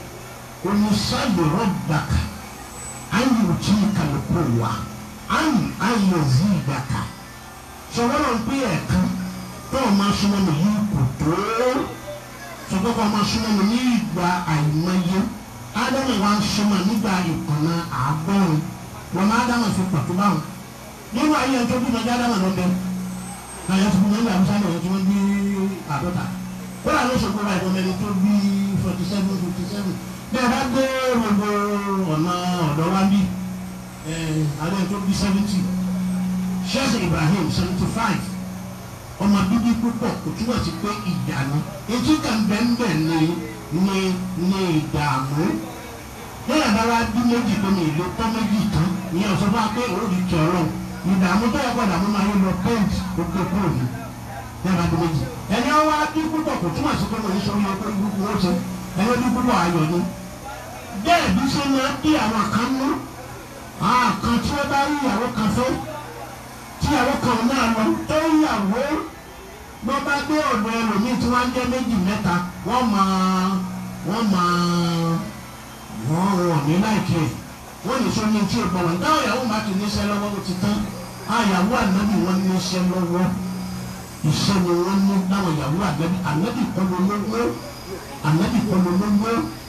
onísàlù rọ̀gbàkà ayé òtí kàlùkù wa ayé ayé òzí ìgbàkà sọ̀rọ̀ náà ń pè ẹ̀kan tó o máa súnmọ́ mi yìí kò tó sọ̀rọ̀ kó o máa súnmọ́ mi ní ìgbà àìmọye ádámù wa ń súnmọ́ nígbà ìkànnà àádọ́rùn wọn máa ádámù fi pàtó báwọn nínú ayé ẹjọ́ bí mọ̀já ádámù ló ń bẹ àyẹ̀ tó bí mọ̀já àbúṣá náà tí wọ́n bí àádọ́ta kódà ló ṣòkò báyìí wọn mẹ́rin tó bí forty seven fifty seven bẹ́ẹ̀ bá dé gbogbo ọ̀nà ọ̀dọ́ wa bí ààrẹ tó bí seventy sheikh ibrahim seventy five ọmọ bíbí púpọ̀ kò túbọ̀ sí pé ìjà ni etí kan bẹ́ẹ̀ bẹ́ẹ̀ ni ní ní ìdààmú lẹ́yìn àbára bí méjì tó ní ìlú tán méjì tán ní ọ̀sán bá pé òòrì ti ọ̀rọ̀ ìdààmú tó yẹ kó dààmú máa yẹ lọ pẹ́ǹtì gbogbo kúrò ní lẹ́yìn àbá méjì ẹni ọwọ́ adé púpọ̀ kò túmọ̀ sí pé mo ní sọ yẹ kó ibùkún ó ṣe ẹni ọdún púpọ̀ ayọ̀ ni bẹ́ẹ̀ bí ṣe máa bí àwọn kan mú àwọn kan tí wọ́n bá rí ìyàwó kan fẹ́ tí ìyàwó kan náà lọ tó ìyàwó bọ́ bá dé ọ̀dọ̀ ẹlòmíì tí wọ́n á jẹ́ méjì mẹ́ta wọ́n máa wọ́n máa wọ́n wọ̀ ní láìkí ẹ̀ wọ́n lè sọ ní tí o gbọ́ wọn táwọn ìyàwó máa ti níṣẹ́ lọ́wọ́ ó ti tán àyàwó ànábì wọn níṣẹ́ lọ́wọ́ iṣẹ́ ni wọ́n ní láwọn ìyàwó ànábì ànábì kọ́ ló lówó ànábì kọ́ ló lówó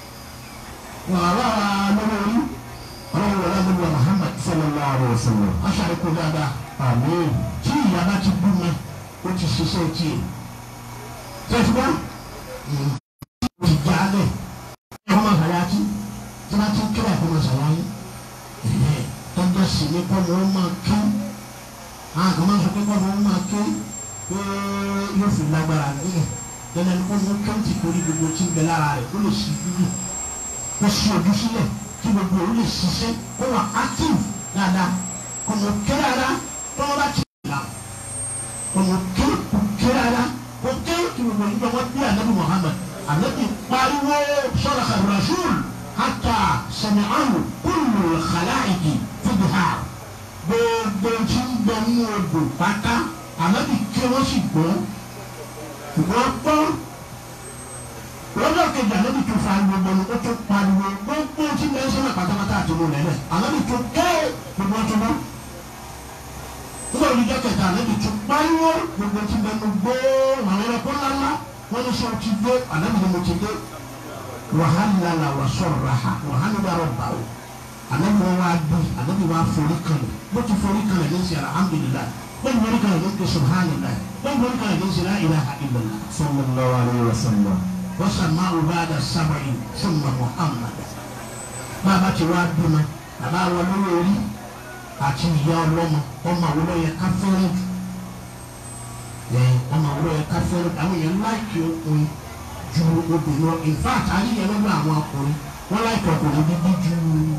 wàhálà lọ́wọ́ orí ọlọ́run wọlé àdúgbò Muhammad sallallahu alaihi wasallam aṣàlùkò dáadáa àmín tí ìyá bá ti bú mi ó ti ṣiṣẹ́ tiẹ̀ tẹ̀síwá ti jalè ọmọ àyàtí tí wọ́n ti ń kíra ẹ̀kọ́ mọ̀sáláyé tọ́jọ́ sì ní kọ́ ló máa ké àwọn kan máa sọ pé kọ́ ló máa ké pé yóò fi lágbára nílẹ̀ dandan ni kọ́ ló ké ti torí gbogbo tí ń bẹ lára rẹ̀ kó lè sí dúdú kó sí ojú sílẹ̀ kí gbogbo òun lè ṣiṣẹ́ kó wà active dáadáa kọ́ ló ké dáadáa tọ́wọ́ bá ti là ọmọ ké ké dáadáa kó ké kí gbogbo nígbà wọn bí anabi Muhammad anabi pariwo sọ̀rọ̀ ka rasul hata sami'ahu kullu khalaiki fidha gbogbo tí ń bẹ ní odò pátá anabi ké wọ́n sì gbọ́ wọ́n gbọ́ lọ́jọ́ kejì anabi tó fa gbogbo ní o tó pariwo gbogbo tí ń bẹ sọ́nà pátápátá àti mo lẹ́lẹ̀ anabi tó ké gbogbo tó bọ́ nígbà olùjọ kẹta anabi tó pariwo gbogbo tí ń bẹ ní gbó àwọn ẹranko ńláńlá wọ́n ní sọ ti dé anabi ni mo ti dé wàhálà wà sọ̀rọ̀ ha wàhálà wà rọ̀bà o anabi wọn wá bí anabi wá forí kalẹ̀ bó ti forí kalẹ̀ ní sẹ́ alhamdulilayi bẹ́ẹ̀ forí kalẹ̀ ní sẹ́ subhanallah bẹ́ẹ̀ forí kalẹ̀ ní sẹ́ la ilaha illallah sallallahu alayhi wa sallam. wọ́n sàn máa wò bá da sábàyì summa muhammad bàbá ti wá bímọ bàbá wọn lórí orí àti ìyá ọlọ́mọ ọmọ àwọn ọlọ́yẹ ká fẹ́ràn jù ẹ ọmọ àwọn ọlọ́yẹ ká fẹ́ràn jù àwọn èèyàn láìkì ọkùnrin ju obìnrin lọ in fact ayé yẹn lọ́dọ̀ àwọn ọkùnrin wọ́n láìkì ọkùnrin bíbí ju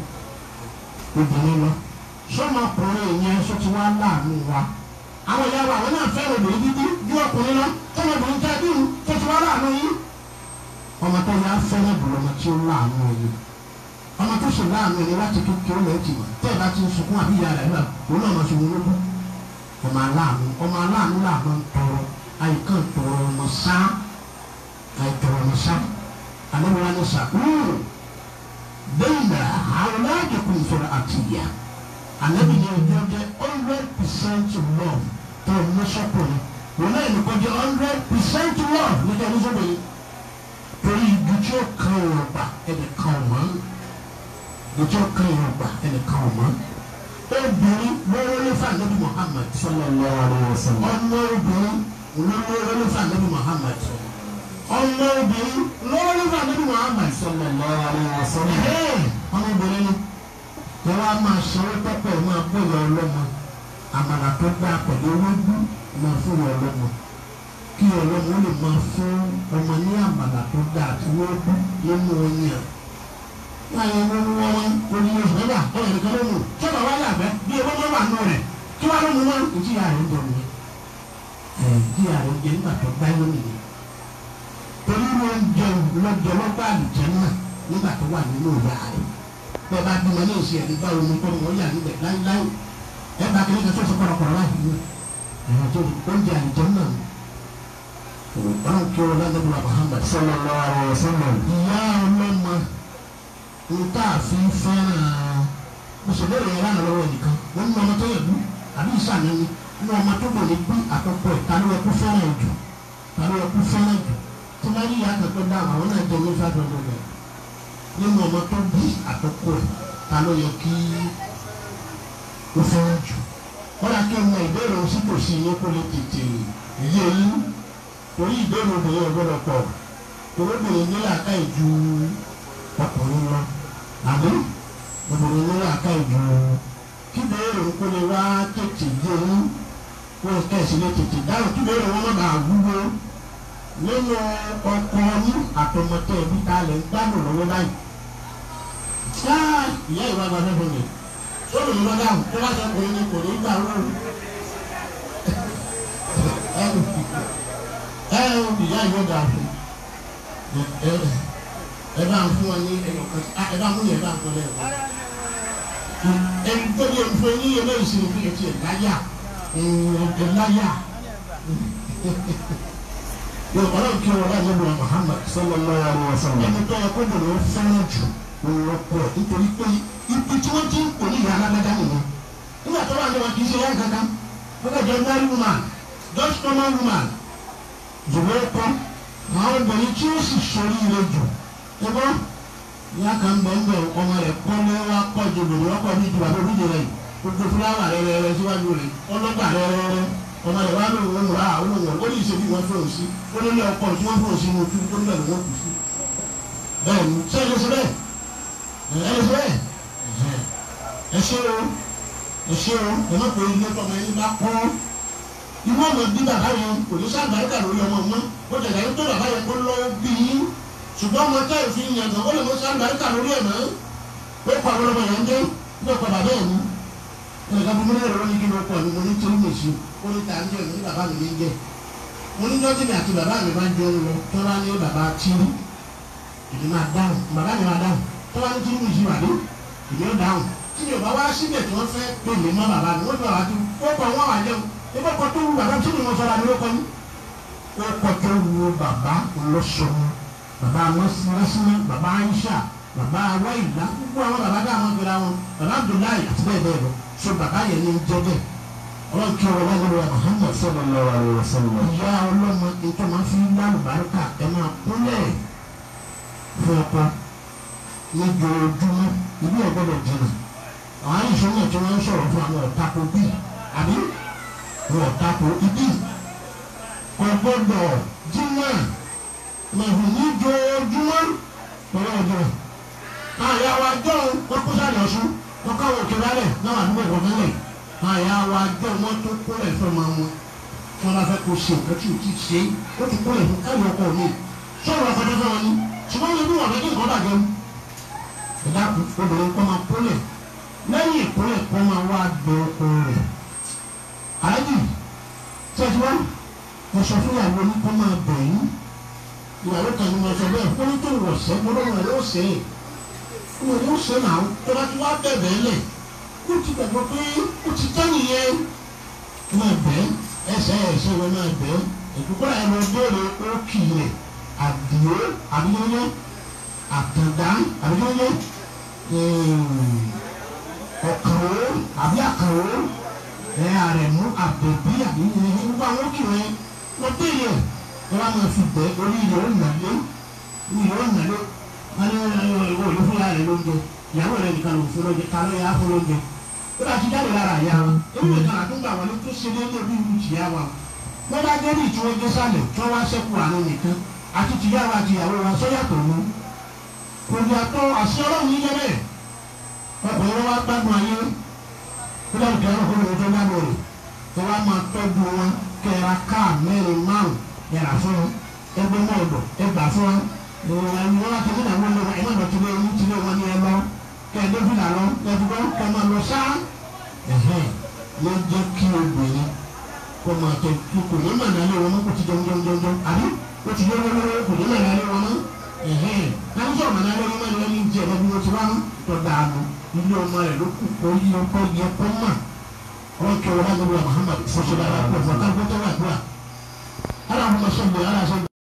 obìnrin lọ sọmọkùnrin yẹn sọ ti wá láàánú wa àwọn ìyá wa àwọn náà fẹ́ràn obìnrin bíbí ju ọkùnrin lọ sọmọbìnrin tẹ́ bí tó ti wá láàánú yín ọmọ tó yà fẹ́ràn jùlọ ọmọ tí ó láàánú yín ọmọ tó sì láàánú yín láti kékeré lẹ́yìn tì mọ́ tẹ́ ẹ bá ti ń sunkún àbí ìyá rẹ̀ náà òun náà máa sunkún lójú ọmọ aláàánú ọmọ aláàánú làánú ń tọrọ àyíká ń tọrọ ọmọ sá àìtọrọ ọmọ sá àlẹ́ wa ní sà bẹ́ẹ̀ náà àwọn aláàjẹ kò sọ̀rọ̀ àtìyà anabi ni ọjọ́ jẹ́ hundred percent love tó ní sọ́kùnrin wọn náà ní kọjá hundred percent love níjọ́ ní sọ́kùnrin torí ibi tí ó kan ìwọ̀n gbà ẹnì kan ọ̀mọ́ ibi tí ó kan ìwọ̀n gbà ẹnì kan ọ̀mọ́ obìnrin lọ́wọ́ ní fún anabi Muhammad sallallahu alaihi wasallam ọmọ obìnrin lọ́wọ́ ní fún anabi Muhammad ọmọ obìnrin lọ́wọ́ ní fún anabi Muhammad sallallahu alaihi wasallam ọmọ obìnrin ni yẹn wá máa sanwó pẹ́pẹ́ máa bóyá ọlọ́mọ àmàlà tó gbá pẹ̀lú ewédú máa fún yọ ọlọ́mọ kí ọlọ́mọ lè máa fún ọmọ ní àmàlà tó gbá àti ewédú nínú oyin à. láyé wọn wọn wọn oní oṣù mẹ́fà ọ̀rọ̀ nìkan ló mú tí ọba wáyé àgbẹ̀ bí ewé máa wà nù rẹ̀ kí wàá ló mú wọn. ìjìyà rẹ̀ ń bọ̀ nìyẹn ẹ̀ ìjìyà rẹ̀ ń jẹ nígbà tó gbá yóò nìyẹn torí wọn jẹun lọ́jọ́ lọ́gbà àlùjẹ́ náà nígbà tó wà nínú ìyá rẹ̀ bẹ́ẹ̀ bá bímọ ní ìṣe ẹni bá omi kọ́ wọn yà níbẹ̀ láíláí ẹ bá kékeré tó sọ kọ̀rọ̀kọ̀rọ̀ láì ní ẹ̀rọ tó oúnjẹ àìjọ náà ọlọ́run kí wọn lọ́dọ̀ bùrọ̀ Muhammad sallallahu alaihi wasallam ìyá ọlọ́mọ nta àfi fẹ́ràn mùsùlùmí yẹn lánàá lọ́wọ́ nìkan wọ́n ní ọmọ tó yẹ bú àbí ìsàmì ni ní ọmọ tó bọ̀ ní bí àkọ́kọ́ ẹ̀ ta ló yẹ kó fẹ́ràn jù ta ló yẹ kó fẹ́ràn jù tí wọ́n yí ìyá àkọ́kọ́ dáhùn àwọn náà jẹ́ ní five hundred naira nínú ọmọ tó bí àkọ́kọ́ ẹ̀ ta ló yẹ kí ó fẹ́ràn jù wọ́n yà kí ọmọ ìbéèrè òun sípòsí yín kó lè tètè yé yín torí ìbéèrè obìnrin ọ̀gbọ́dọ̀ pọ̀ torí obìnrin nílẹ̀ àká ìju ọkùnrin lọ àbí obìnrin nílẹ̀ àká ìju kí béèrè òun kó lè wá tètè yé yín kó lè kẹ́sì lè tètè dáhùn kí béèrè wọn má bàa wúwo nínú ọkọ yín àtọmọtẹ ẹbí ta lè ń gbádùn lọ́wọ́ báyìí. ṣáà ìyá ìwà gba fẹ́fẹ́ mi ó lè lọ dáhùn tó bá sọ pé ní kò ní gbà wọ́n. ẹ ẹ ìyá ìwọ dà fún ẹ ẹ bá ń fún ọ ní ẹyọkan ẹ bá ń fún yẹn bá ń fún ọ lẹ́yìn. ẹ ń tó bí ẹnfọ ní ilé ìsinmi fún yẹn ti ẹ̀ láyà ẹ̀ láyà yóò ọlọ́run kí wọn láyé lọ Muhammad sallallahu alaihi wasallam ẹni tó yẹ kó dùn ó fẹ́ràn jù lọ́pọ̀ nítorí pé ibi tí wọ́n ti ń pè ní ìyá alágbádá nìyẹn nígbà tó wà ní wọn kì í ṣe yá kankan wọ́n kẹ́ jẹ́ married woman just normal woman jùlọ kọ́ àwọn obìnrin tí ó sì sọrí ire jù ẹgbọ́n ìyá kan bẹ̀ ń bẹ̀ ọmọ rẹ̀ kọ́ ní wá kọ́ ju lòdì wọ́n kọ́ ní ju àbẹ̀ òbí rẹ̀ gbogbo fúláwà rẹ̀ rẹ̀ rẹ̀ síwájú rẹ̀ ọlọ́gbà rẹ̀ rẹ̀ rẹ̀ ọmọ rẹ̀ wá lóun ń ra àwọn òun ó ní ìṣèlú wọn fún òun sí ó ní ilé ọkọ tí wọ́n fún òun sí ní ojú tó níbẹ̀ ló wọ́n kù sí. bẹ́ẹ̀ ni ṣé ẹ lè ṣe bẹ́ẹ̀ ẹ lè ṣe bẹ́ẹ̀ ẹ ṣe o ẹ ṣe o ẹ má pé ilé tọmọ ẹni bá kọ́ inú ọmọ bí bàbá yẹn kò ní sáà bàrúkà lórí ọmọ mọ́ ó tẹ̀lé ẹni tó bàbá yẹn kó lọ́wọ́ bí yín ṣùgbọ́n ọmọ tẹ́ ìfi yàn gan ó lè mọ sáà bàrúkà lórí ẹ̀ mọ́ ó kọ àwọn ọmọ yẹn dé ní ọkọ̀ bàbá yẹn ní ẹnìkan fún mi ní ẹ̀rọ ní kí ni ọkọ̀ mi mo ní tí ó mèsì ó ní ta ń jẹ́ ní bàbá mi ní jẹ́ mo ní lọ́jọ́ mi àti bàbá mi máa ń jẹun lọ tó bá ní bàbá tíru ìdí máa dáhùn bàbá mi máa dáhùn tó bá ní tíru mi yìí wà ní ìdí ó dáhùn tí mi ò bá wá síbẹ̀ tí wọ́n fẹ́ pè mí mọ́ bàbá mi wọ́n fi bàbá tó ó kọ́ wọn wà jẹun ebí ọkọ̀ tó wu bàbá tí mi ò sọ̀rọ̀ àmì ó kọ́ ní. ó kọ́ tó wu bàbá lọ́sọ̀rọ̀ bàbá mọ́símọ́símọ́ bàbá Aisha bàbá wáyìlá gbogbo àwọn bàbá dá àwọn gbéra wọn bàbá Abdullahi àti bẹ́ẹ̀ bẹ́ẹ̀ lọ so bàbá yẹn ní jẹ́ bẹ́ẹ̀ ọlọ́run kí ọlọ́run lọ́wọ́ wa Muhammad sallallahu alaihi wasallam ìyá ọlọ́mọ ètò máa fi lálùbáríkà ẹ máa kúnlẹ̀ fún ọkọ lójoojúmọ́ ìlú ọ̀gbọ́dọ̀ jìnnà àwọn àìsàn náà tí wọ́n ń sọ̀rọ̀ fún àwọn ọ̀tako bíi àbí àwọn ọ̀tako ibi ọ̀gbọ́dọ̀ jìnnà màhùn níjoojúmọ́ lọ́wọ́ ọjọ́ àyà wa jọ wọn kó sáré ọ̀ṣun wọ́n káwọn òkè lálẹ̀ náà àdúgbò kọ̀ọ̀kan lẹ̀ àyà wa jẹ́ wọ́n tó kólẹ̀ fẹ́ máa wọn tí wọ́n bá fẹ́ kó ṣe nǹkan tí ò tí ì ṣe ó ti kólẹ̀ fún káyọ̀ ọkọ̀ mi sọ̀rọ̀ ọ̀fọ̀dé fún wọn ni ṣùgbọ́n wọn bí wọn fẹ́ kí nǹkan bàjẹ́ mu ẹ̀dá obìnrin kọ́ máa kólẹ̀ lẹ́yìn ìkólẹ̀ kọ́ máa wá gbẹ ọkọ rẹ̀ àájì tẹ́tí wá mo sọ fún ìyàwó ní kọ́ máa bẹ̀ yín ìyàwó kan ní mo sọ bẹ́ẹ̀ fún ní tó wọ̀ sẹ́ mo lọ́wọ́ rẹ̀ ó sẹ́ ẹ̀ mo ní ó sẹ́ náà tó bá ti wá bẹ̀bẹ̀ lẹ̀ ó ti gbàgbọ́ pé ó ti tẹ́ nìyẹn máa bẹ̀ ẹsẹ̀ ẹsẹ̀ wọn máa bẹ̀ ìdúgbò ẹ̀ lọ béèrè ó kì í rẹ̀ àdìo àbíyẹ́yẹ́ àtàndá àbíyẹ́yẹ́ ọ̀kàwó àbí àkàwó ẹ àrẹ̀mú àbẹ̀bí àbíyẹ́yẹ́ gbogbo àwọn kì í lọ béèrè ẹ wá máa fi bẹ̀ orí ilẹ̀ ó nàlé ilẹ̀ ó nàlé wọn ní ìwọ ìlú fúnra rẹ̀ lóúnjẹ ìyàwó rẹ̀ nìkan ló fún lóúnjẹ ta ló yà á fún lóúnjẹ ó bá ti jáde lára àyà wọn ewu ìtàn àdúgbò àwọn ní tó ṣe déédéé bí ìlú tìyà wa wọn bá dé ní ìtúwọ́ gbé sálẹ̀ tí wọ́n wá sẹ́kù àánú nìkan àti tìyà wa àti ìyàwó wa sọ́yàtọ̀ mú kò yàtọ̀ àṣẹ ọlọ́run yíyẹ bẹ́ẹ̀ ọkùnrin wa gbádùn ayé ó dàbí kí ẹranko lóun tó gbádùn rẹ̀ ẹ wá máa tọ́jú wọn kẹra káà mẹ́rin márùn yàrá fún wọn ẹgbẹ́ mọ́ ọ̀dọ̀ ẹgbà fún wọn ẹni wọn láti fún àwọn ọmọ ẹ má lọ tilé ẹni tilé wọn ni ẹ lọ kẹ ẹ dófin là lọ kẹ ẹ fi kọ́ kẹ ẹ máa lọ sáá ẹ̀hẹ́n ló jẹ́ kí obìnrin kó máa tẹ kí kò ní mà nálé wọn mọ́ kó ti jẹun jẹun jẹun jẹun àbí ó ti yọ lọ́wọ́ kò ní mà nálé wọn mọ́ ẹ̀hẹ́n láti sọ̀rọ̀ mà nálé wọn mọ́ ni wọ́n ní jẹ ẹ̀rọ bí wọ́n ti wá mọ́ tó dànù ilé ọmọ rẹ̀ ló kù kó yí ọkọ yẹ kó mà wọn kẹ wọn lágbègbè Muhammad fọṣọlára pọ̀ fọkàgbọ́tọ̀ wà gbà aláwọ̀ sọ̀gbọ̀ aláṣọ